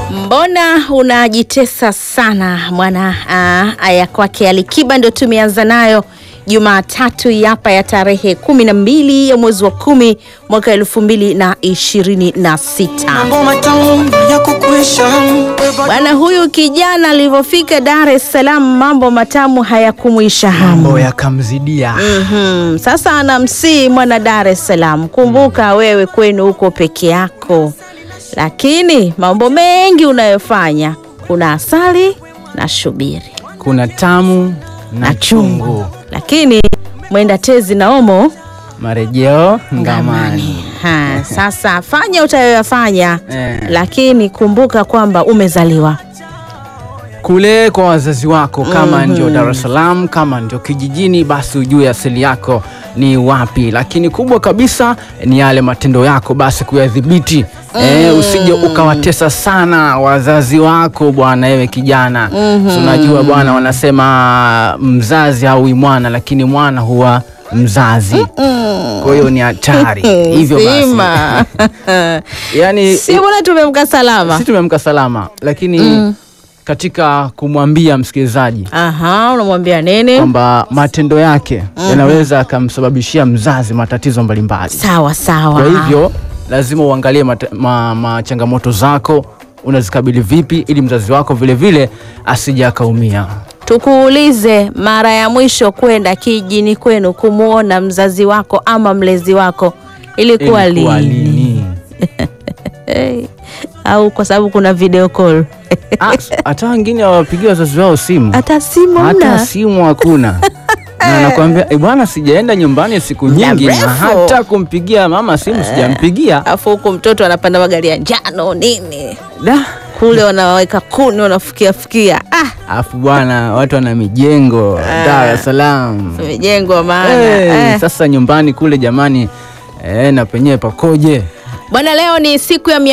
Mbona unajitesa sana mwana? Uh, aya kwake Alikiba ndio tumeanza nayo Jumatatu hapa ya tarehe kumi na mbili ya mwezi wa kumi mwaka elfu mbili na ishirini na sita. Bwana huyu kijana alivyofika Dar es Salaam mambo matamu hayakumwisha hamu. mambo yakamzidia. Mhm. Sasa anamsii mwana Dar es Salaam, kumbuka wewe kwenu huko peke yako, lakini mambo mengi unayofanya kuna asali na shubiri Kuna tamu na chungu, lakini mwenda tezi na omo marejeo ngamani. Ha, sasa fanya utayoyafanya Eh. lakini kumbuka kwamba umezaliwa Kule kwa wazazi wako, kama ndio Dar es Salaam, kama ndio kijijini, basi ujue asili yako ni wapi. Lakini kubwa kabisa ni yale matendo yako, basi kuyadhibiti. Eh, usije ukawatesa sana wazazi wako bwana, ewe kijana. Si unajua bwana, wanasema mzazi haui mwana, lakini mwana huwa mzazi. Kwa hiyo ni hatari hivyo basi. Sima. Yani si mbona tumemka salama si tumemka salama, lakini katika kumwambia msikilizaji aha unamwambia nini kwamba matendo yake yanaweza akamsababishia mzazi matatizo mbalimbali. sawa sawa Kwa hivyo lazima uangalie mata- ma, ma changamoto zako unazikabili vipi, ili mzazi wako vilevile asije akaumia. tukuulize mara ya mwisho kwenda kijini kwenu kumwona mzazi wako ama mlezi wako ilikuwa Ilikuwa lini lini? hey. au kwa sababu kuna video call Ah, Hata wengine hawapigia wazazi wao simu, hata simu hata mna simu hakuna na anakuambia "Eh, bwana, sijaenda nyumbani siku nyingi, na mrefu." hata kumpigia mama simu sijampigia. afu huku mtoto anapanda magari ya njano nini Da. kule wanaweka kuni wanafukia fukia ah, Alafu bwana, watu wana mijengo Dar es Salaam. imejengwa maana Eh, eh. Sasa nyumbani kule jamani, eh, na penyewe pakoje? Bwana, leo ni siku ya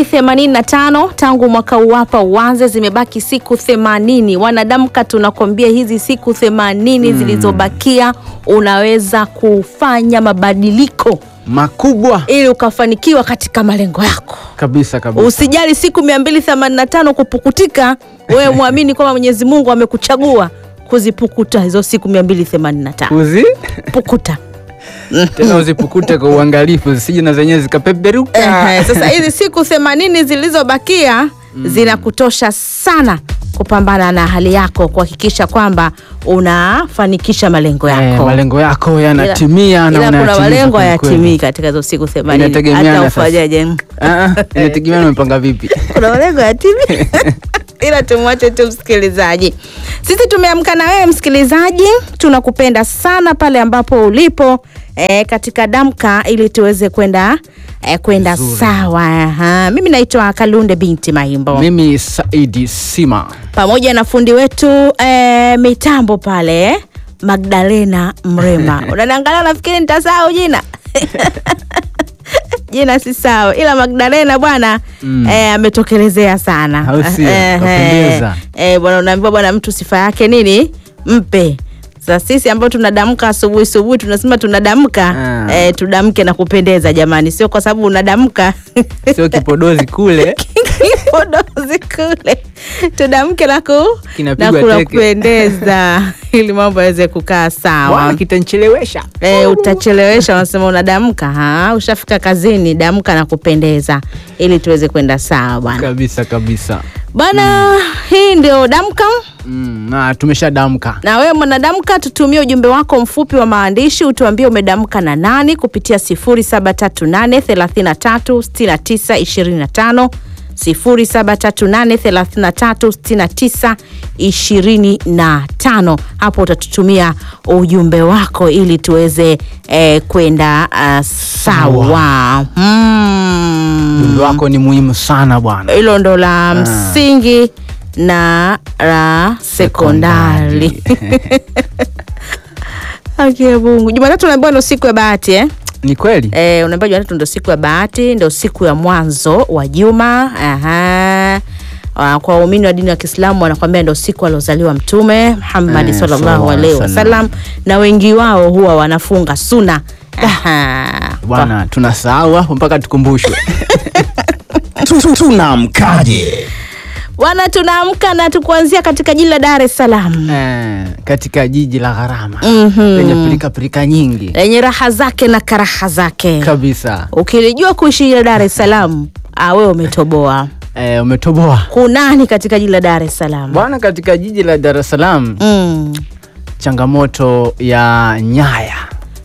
285 tangu mwaka uwapa uanze, zimebaki siku 80. Wanadamka, tunakwambia hizi siku 80 zilizobakia unaweza kufanya mabadiliko Makubwa ili ukafanikiwa katika malengo yako. kabisa kabisa. Usijali siku 285 kupukutika, wewe mwamini kwamba Mwenyezi Mungu amekuchagua kuzipukuta hizo siku 285. Kuzi Pukuta. tena uzipukute kwa uangalifu zisije na zenyewe zikapeperuka. Ehe, sasa hizi siku themanini zilizobakia zinakutosha sana kupambana na hali yako kuhakikisha kwamba unafanikisha malengo Eh, yako. malengo yako yanatimia na Ila kuna unayatimiza malengo kweli hayatimii kweli. katika hizo siku themanini Inategemeana hata sasa. ufanyaje. Ah, ah, inategemea umepanga vipi. Kuna malengo hayatimii ila tumwache tu msikilizaji. Sisi tumeamka na wewe msikilizaji, tunakupenda sana pale ambapo ulipo eh, katika damka ili tuweze kwenda eh, kwenda sawa. Aha. Mimi naitwa Kalunde binti Maimbo Mimi Saidi Sima. pamoja na fundi wetu eh, mitambo pale Magdalena Mrema. Unaniangalia nafikiri nitasahau jina jina si sawa, ila Magdalena bwana Mm. eh, ametokelezea sana. Au sio? Eh, Kapendeza. eh, bwana unaambiwa bwana mtu sifa yake nini mpe sasa sisi ambao tunadamka asubuhi asubuhi tunasema tunadamka Ah. eh, tudamke na kupendeza jamani, sio kwa sababu unadamka Sio kipodozi kule. kipodozi kule tudamke na ku na Kinapigwa kula teke. kupendeza ili mambo yaweze kukaa sawa. Bwana kitanichelewesha. E, utachelewesha, unasema unadamka. Ha, ushafika kazini, damka na kupendeza ili tuweze kwenda sawa bwana. Kabisa kabisa. Bwana, hii ndio damka, Mm, na tumeshadamka. na wewe mwanadamka, tutumie ujumbe wako mfupi wa maandishi, utuambie umedamka na nani kupitia 0738 33 69 25 0738 33 69 25. Hapo utatutumia ujumbe wako ili tuweze eh, kwenda uh, sawa. Mm. Ujumbe wako ni muhimu sana bwana. Hilo ndo la msingi na la sekondari. Haki ya Mungu. Jumatatu unaambiwa ndo siku ya bahati eh? Ni kweli? Eh, unaambiwa Jumatatu ndo siku ya bahati, ndo siku ya mwanzo wa juma. Aha. Ah, Kwa waumini wa dini ya Kiislamu wanakwambia ndo siku aliozaliwa Mtume Muhammad Eh, sallallahu sallallahu alaihi alaihi wasallam, na wengi wao huwa wanafunga suna. Aha. Bwana tunasahau hapo mpaka tukumbushwe. tunamkaje bwana tunaamka na tukuanzia katika jiji la dar es salaam eh, katika jiji la gharama Mhm. lenye pilika pilika nyingi lenye raha zake na karaha zake kabisa. ukilijua kuishi jiji la dar es salaam ah, wewe umetoboa Eh, umetoboa kunani katika jiji la dar es salaam bwana. Katika jiji la Dar es Salaam mm. changamoto ya nyaya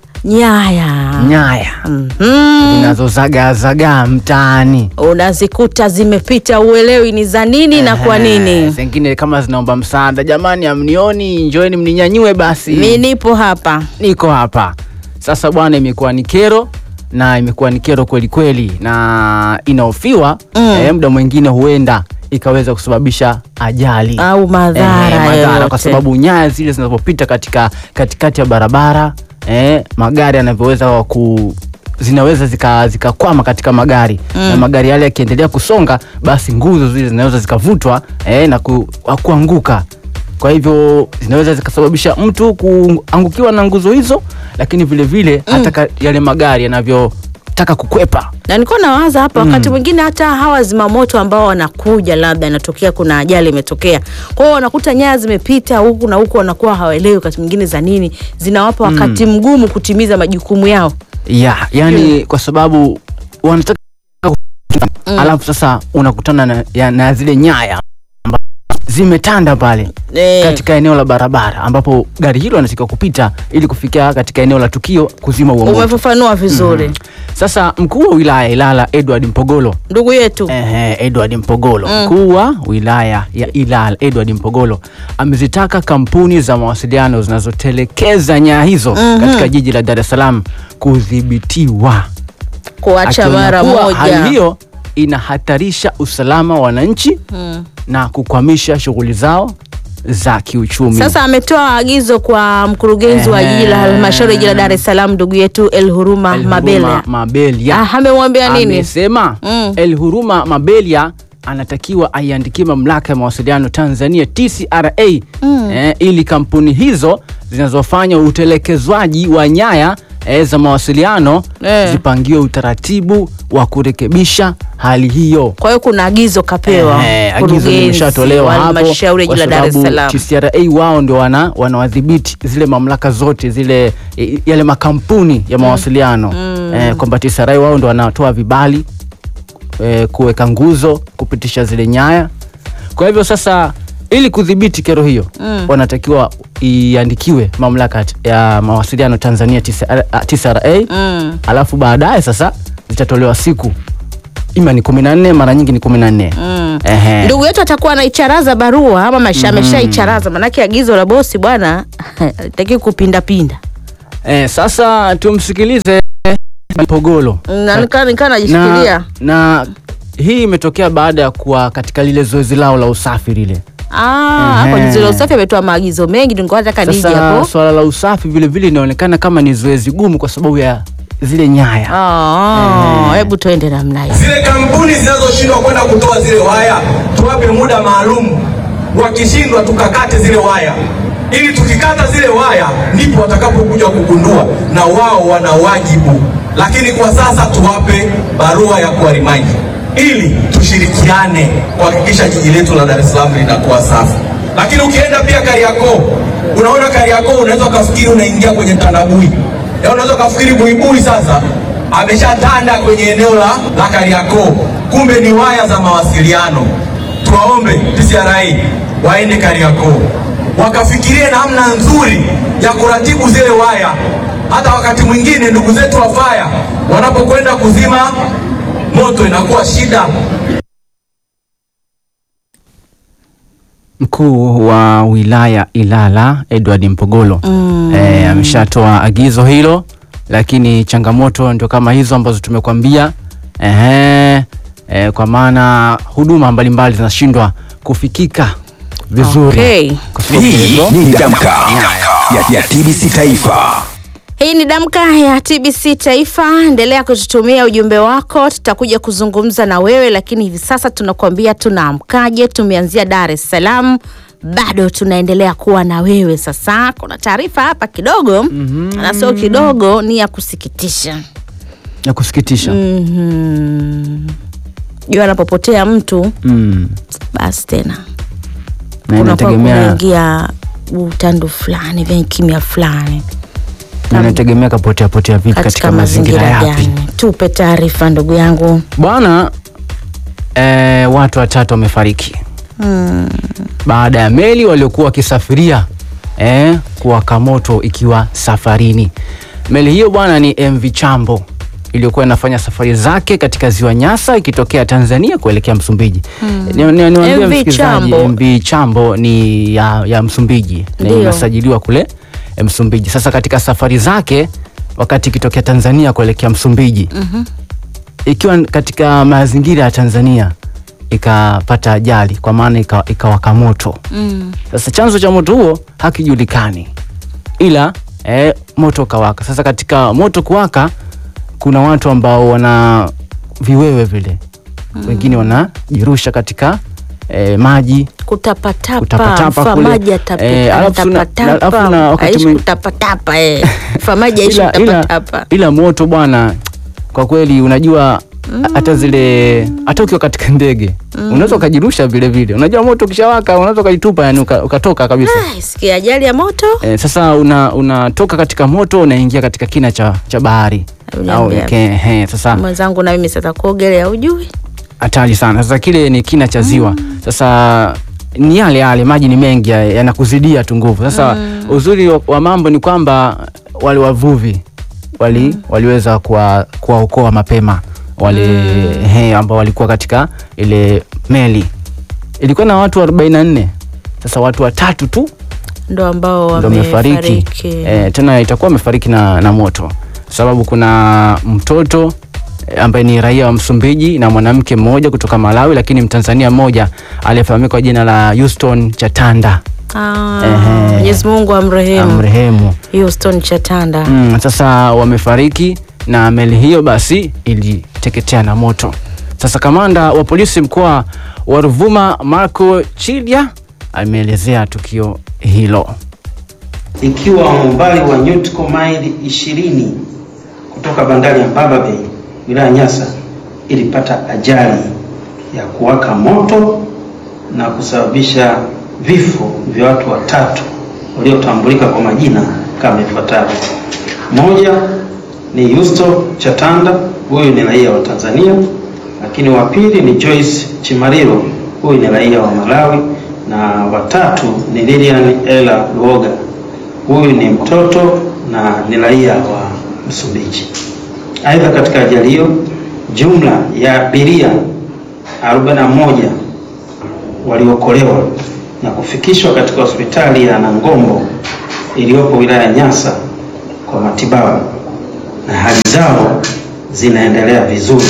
nyaya nyaya Mhm. zinazozagaazagaa mtaani unazikuta zimepita uelewi ni za nini na kwa Ehe, nini zingine kama zinaomba msaada, jamani, amnioni, njoeni mninyanyue basi, mi nipo hapa niko hapa sasa. Bwana, imekuwa ni kero na imekuwa ni kero kweli kweli, na inahofiwa Mm. eh, muda mwingine huenda ikaweza kusababisha ajali au madhara Eh, madhara yoyote. kwa sababu nyaya zile zinapopita katika katikati ya barabara eh, magari yanavyoweza ku zinaweza zika- zikakwama katika magari Mm. na magari yale yakiendelea kusonga basi nguzo zile zinaweza zikavutwa eh, na ku, kuanguka kwa hivyo zinaweza zikasababisha mtu kuangukiwa na nguzo hizo lakini vile vile hata ka- yale magari yanavyotaka kukwepa na nilikuwa nawaza hapa Mm. wakati mwingine hata hawa zimamoto ambao wanakuja labda inatokea kuna ajali imetokea kwa hiyo wanakuta nyaya zimepita huku na huku wanakuwa hawaelewi wakati mwingine za nini zinawapa wakati mgumu kutimiza majukumu yao ya yani kwa sababu wanataka Mm. alafu sasa unakutana na, ya, na zile nyaya amba- zimetanda pale Eh, katika eneo la barabara ambapo gari hilo anatakiwa kupita ili kufikia katika eneo la tukio kuzima huo moto. umefafanua vizuri Sasa mkuu wa wilaya Ilala Edward Mpogolo ndugu yetu Ehe, Edward Mpogolo Mm. mkuu wa wilaya ya Ilala Edward Mpogolo amezitaka kampuni za mawasiliano zinazotelekeza nyaya hizo Mhm. katika jiji la Dar es Salaam kudhibitiwa kuacha akionya mara kuwa hali moja hiyo inahatarisha usalama wa wananchi Mm. na kukwamisha shughuli zao za kiuchumi. sasa ametoa agizo kwa mkurugenzi wa jiji la Ehe. halmashauri ya jiji la dar es salaam ndugu yetu el huruma El mabele Huruma Mabelia Ah, amemwambia nini amesema Mm. El Huruma Mabelia anatakiwa aiandikie mamlaka ya mawasiliano Tanzania TCRA Mm. eh, ili kampuni hizo zinazofanya utelekezwaji wa nyaya eh, za mawasiliano Eh. zipangiwe utaratibu wa kurekebisha hali hiyo. kwa hiyo kuna agizo kapewa Eh, agizo mkurugenzi limeshatolewa wa hapo halmashauri ya kwa jiji la Dar es sababu Salaam. TCRA wao ndio wana wanawadhibiti zile mamlaka zote zile i- yale makampuni ya mawasiliano eh, kwamba TCRA wao ndio wanatoa vibali eh, kuweka nguzo kupitisha zile nyaya. Kwa hivyo sasa ili kudhibiti kero hiyo Mm. wanatakiwa iandikiwe mamlaka ya mawasiliano Tanzania TCRA, TCRA Mm. alafu baadaye sasa zitatolewa siku ima ni kumi na nne mara nyingi ni kumi na nne Mm. Ehe. ndugu yetu atakuwa anaicharaza barua ama maisha ameshaicharaza manake agizo la bosi bwana taki kupindapinda Eh, sasa tumsikilize Mpogolo Na nikaa nikaa najishikilia na, na hii imetokea baada ya kuwa katika lile zoezi lao la usafi lile. Ah, hapo Ehe. jizilo usafi ametoa maagizo mengi nilikuwa nataka nije Sasa hapo swala la usafi vile vile inaonekana kama ni zoezi gumu kwa sababu ya zile nyaya. Ah, Eh. hebu tuende namna hiyo Zile kampuni zinazoshindwa kwenda kutoa zile waya, tuwape muda maalum. Wakishindwa tukakate zile waya, ili tukikata zile waya ndipo watakapokuja kugundua na wao wana wajibu. Lakini kwa sasa tuwape barua ya kuwarimaji ili tushirikiane kuhakikisha jiji letu la Dar es Salaam linakuwa safi. Lakini ukienda pia Kariakoo, unaona Kariakoo, unaweza ukafikiri unaingia kwenye tandabui, ya unaweza ukafikiri buibui sasa ameshatanda kwenye eneo la, la Kariakoo, kumbe ni waya za mawasiliano. Tuwaombe TCRA waende Kariakoo wakafikirie namna nzuri ya kuratibu zile waya. Hata wakati mwingine ndugu zetu wa faya wanapokwenda kuzima moto inakuwa shida. Mkuu wa wilaya Ilala Edward Mpogolo Mm. eh, ameshatoa agizo hilo, lakini changamoto ndio kama hizo ambazo tumekwambia ehe, eh, kwa maana huduma mbalimbali zinashindwa kufikika vizuri Okay. kwa sababu Hii hizo ni Damka ya, ya TBC Taifa. Hii ni Damka ya TBC Taifa. Endelea kututumia ujumbe wako, tutakuja kuzungumza na wewe, lakini hivi sasa tunakuambia tunaamkaje. Tumeanzia Dar es Salaam, bado tunaendelea kuwa na wewe. Sasa kuna taarifa hapa kidogo na sio kidogo, ni ya kusikitisha. ya kusikitisha Mhm. jua anapopotea mtu mm. basi tena na kunakuwa inategemea kunaingia utandu fulani vyenye kimya fulani na inategemea kapotea potea vipi katika mazingira yapi gani tupe taarifa ndugu yangu bwana eh, watu watatu wamefariki mm. baada ya meli waliokuwa wakisafiria eh, kuwaka moto ikiwa safarini. Meli hiyo bwana ni MV Chambo iliyokuwa inafanya safari zake katika ziwa Nyasa ikitokea Tanzania kuelekea Msumbiji. Ni- ni- niwaambie MV msikilizaji, Chambo. MV Chambo ni ya, ya Msumbiji na Ndio. imesajiliwa kule eh, Msumbiji. Sasa katika safari zake wakati ikitokea Tanzania kuelekea Msumbiji ikiwa katika mazingira ya Tanzania ikapata ajali kwa maana ika- ikawaka moto. Mm. Sasa chanzo cha moto huo hakijulikani, ila eh, moto ukawaka. Sasa katika moto kuwaka, kuna watu ambao wana viwewe vile, wengine wanajirusha katika eh, maji kutapatapa Kutapatapa kule. famaji Eh, alafu na- alafu na wakati aishi mwing- kutapatapa eh. famaji aishi ila, ila, kutapatapa ila moto bwana, kwa kweli unajua hata zile hata ukiwa katika ndege unaweza ukajirusha vile vile. Unajua moto ukishawaka unaweza ukajitupa, yani uka- ukatoka kabisa. Ai, sikia ajali ya moto Eh, sasa una unatoka katika moto unaingia katika kina cha, cha bahari au Uniambia. ke, he, sasa mwenzangu na mimi sasa kuogelea ujui hatari sana. Sasa kile ni kina cha ziwa. Sasa ni yale yale maji ni mengi ya- yanakuzidia tu nguvu. Sasa uzuri wa, wa mambo ni kwamba wale wavuvi wali waliweza kuwa- kuwaokoa mapema wale he, ambao walikuwa katika ile meli. Ilikuwa na watu 44. Sasa watu watatu tu ndo ambao ndo wamefariki wamefariki e, tena itakuwa wamefariki na, na moto sababu kuna mtoto eh, ambaye ni raia wa Msumbiji na mwanamke mmoja kutoka Malawi, lakini Mtanzania mmoja aliyefahamika kwa jina la Houston Chatanda Ah, Ehe. Mwenyezi Mungu amrehemu amrehemu. Houston Chatanda Mm, sasa wamefariki na meli hiyo basi iliteketea na moto. Sasa kamanda wa polisi mkoa wa Ruvuma Marco Chilya ameelezea tukio hilo. ikiwa umbali wa nautical mile 20 kutoka bandari ya Mbaba Bay wilaya Nyasa ilipata ajali ya kuwaka moto na kusababisha vifo vya watu watatu waliotambulika kwa majina kama ifuatavyo. Moja ni Yusto Chatanda, huyu ni raia wa Tanzania, lakini wa pili ni Joyce Chimariro, huyu ni raia wa Malawi, na watatu ni Lilian Ella Luoga, huyu ni mtoto na ni raia wa Msumbiji. Aidha, katika ajali hiyo jumla ya abiria 41 waliokolewa na kufikishwa katika hospitali ya Nangombo iliyopo wilaya ya Nyasa kwa matibabu na hali zao zinaendelea vizuri.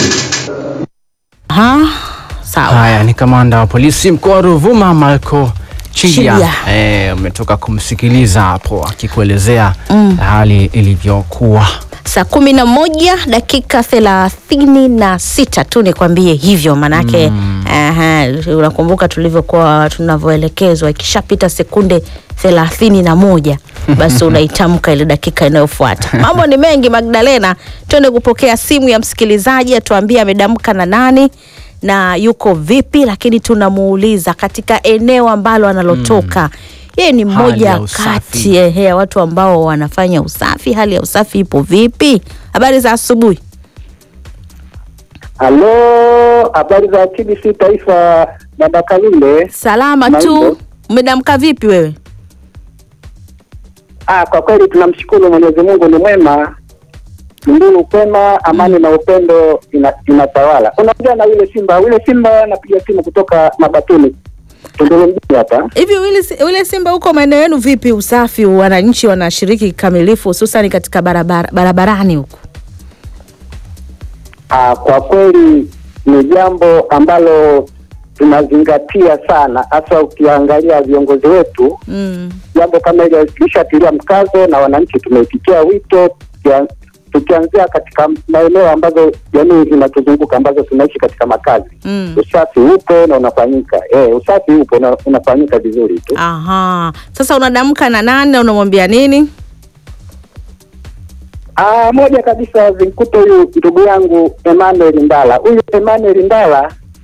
ha sawa Haya ni kamanda wa polisi mkoa wa Ruvuma Marco Chilya. Chilya. Eh, umetoka kumsikiliza hapo akikuelezea hali ilivyokuwa. saa kumi na moja dakika thelathini na sita tu nikwambie hivyo manake aha, unakumbuka tulivyokuwa tunavyoelekezwa ikishapita sekunde thelathini na moja basi unaitamka ile dakika inayofuata mambo ni mengi magdalena twende kupokea simu ya msikilizaji atuambie amedamka na nani na yuko vipi lakini tunamuuliza katika eneo ambalo analotoka yeye ni Hali mmoja ya usafi. kati ehe, ya watu ambao wanafanya usafi. Hali ya usafi ipo vipi? Habari za asubuhi. Halo, habari za TBC Taifa, dada Kalule. Salama tu. Mambo. Umedamka vipi wewe? Ah, kwa kweli tunamshukuru Mwenyezi Mungu, ni mwema, mbinu kwema, amani na upendo ina- inatawala. Unaongea na yule Simba, yule Simba anapiga simu kutoka Mabatuni, Tunduru mjini hapa. Hivi wile, wile Simba huko maeneo yenu vipi usafi? Wananchi wanashiriki kikamilifu hususan katika barabara, barabarani huko? Ah, kwa kweli ni jambo ambalo tunazingatia sana, hasa ukiangalia viongozi wetu Mm. jambo kama hilo lishatilia mkazo na wananchi tumeitikia wito tukia- tukianzia katika maeneo ambazo jamii inatuzunguka ambazo tunaishi katika makazi Mm. usafi upo na unafanyika eh, usafi upo na unafanyika vizuri tu Aha. Sasa unadamka na nani na unamwambia nini? ah, moja kabisa zimkuta huyu ndugu yangu Emmanuel Ndala huyu Emmanuel Ndala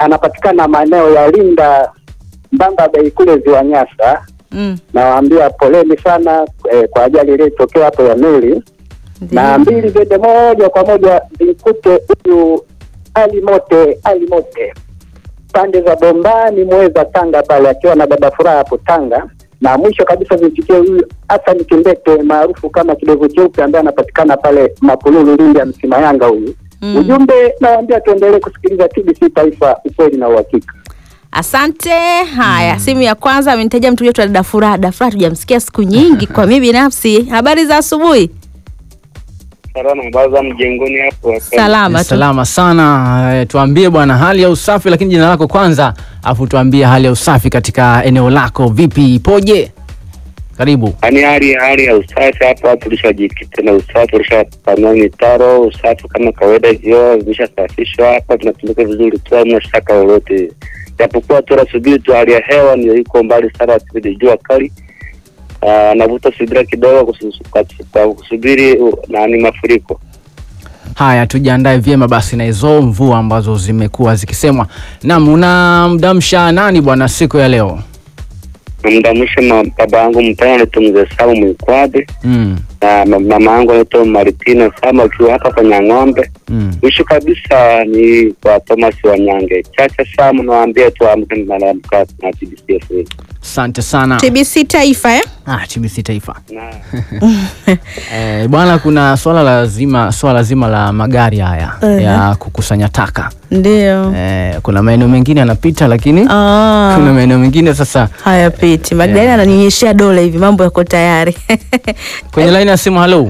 anapatikana maeneo ya Linda Mbamba Bay kule Ziwa Nyasa. Mm. Nawaambia poleni sana eh, kwa ajali iliyotokea hapo ya meli na mbili zende moja kwa moja zimkute huyu Ali Mote, Ali Mote pande za Bombani Mweza Tanga pale akiwa na dada Furaha hapo Tanga, na mwisho kabisa zimfikie huyu Hassan Kimbete maarufu kama kidevu cheupe ambaye anapatikana pale Mapululu Lindi ya Msima Yanga huyu. Mm. Ujumbe nawaambia tuendelee kusikiliza TBC Taifa, ukweli na uhakika. Asante. Haya, simu ya kwanza amenitaja mtu wetu dada Furaha. Dada Furaha tujamsikia siku nyingi kwa mimi binafsi. Habari za asubuhi? Salama, baza mjengoni hapo. Salama tu. Salama sana. Eh, Tuambie bwana hali ya usafi, lakini jina lako kwanza, afu tuambie hali ya usafi katika eneo lako vipi, ipoje? Karibu. Yaani hali hali ya usafi hapa, tulishajikita na usafi, tulishapanua mitaro, usafi kama kawaida, vyoo vimeshasafishwa hapa, tunatumika vizuri tu, hamna shaka lolote, japokuwa tunasubiri tu hali ya hewa ndio iko mbali sana, asibidi jua kali. Ah, navuta subira kidogo kusu- kwa- kwa kusubiri uh, nani mafuriko. Haya, tujiandae vyema basi na hizo mvua ambazo zimekuwa zikisemwa. Naam, unamdamsha nani bwana siku ya leo? Namdamisha ma- baba yangu mpendwa anaitwa Mzee Samu Mwikwade Mm, na ma- mama yangu anaitwa Maritina Samu akiwa hapa kwa Nyang'ombe. mm. Mwisho kabisa ni kwa Thomas Wanyange. Chacha Samu nawaambia tu amke malalamka na TBC FM. Asante sana. TBC Taifa eh? Ah, TBC Taifa. Na Eh, bwana kuna swala lazima swala zima la magari haya Uh-huh. ya kukusanya taka. Ndio. Eh, kuna maeneo mengine yanapita lakini Ah. kuna maeneo mengine sasa Hayapiti. Magdalena ananinyeshea dole hivi mambo yako tayari. kwenye laini ya simu. Halo,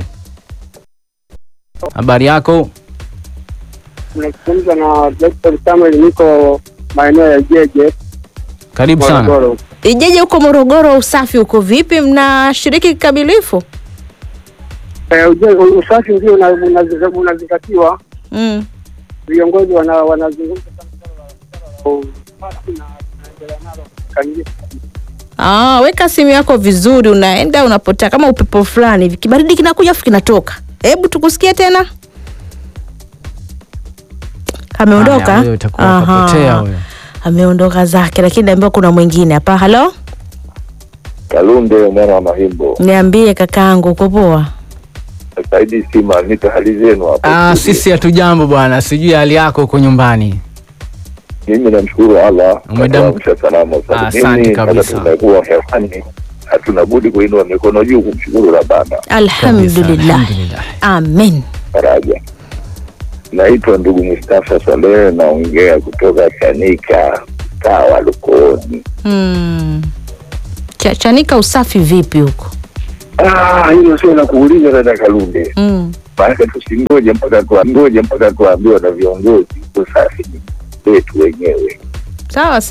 habari yako? Nazungumza na Dr. Samuel, niko maeneo ya Jeje Karibu sana. Morogoro. Ijeje huko Morogoro, usafi uko vipi? Mnashiriki kikamilifu? Eh, uje- u- usafi ndio una- unazi- unazingatiwa, Mm. viongozi wana- wanazungumza sana swala la- swala la usafi na tunaendelea nalo kikamilifu. Ah, weka simu yako vizuri, unaenda unapotea kama upepo fulani hivi, kibaridi kinakuja afu kinatoka. Hebu tukusikie tena. Ameondoka? Haya, huyo itakuwa Aha. kapotea huyo. Ameondoka zake, lakini naambiwa kuna mwingine hapa. Halo, Kalunde mwana wa Mahimbo, niambie kakaangu, uko poa? Saidi Sima, nipe hali zenu hapo. Ah, sisi hatujambo bwana, sijui hali yako huko nyumbani. Mimi namshukuru Allah Umedam- katuamsha salama. Sasa Asante mimi kabisa. kama tumekuwa hewani, hatuna budi kuinua mikono juu kumshukuru Rabbana Alhamdulillah, Alhamdulillah. amen. faraja. Naitwa ndugu Mustafa Saleh, naongea kutoka Chanika, mtaa wa Lukooni. Hmm. Cha, chanika usafi vipi huko? Ah, hilo sio la kuuliza dada Kalunde, Mm. maana tusingoje mpaka tuambiwe mpaka tuambiwa na viongozi. Usafi ni wetu wenyewe. Sawa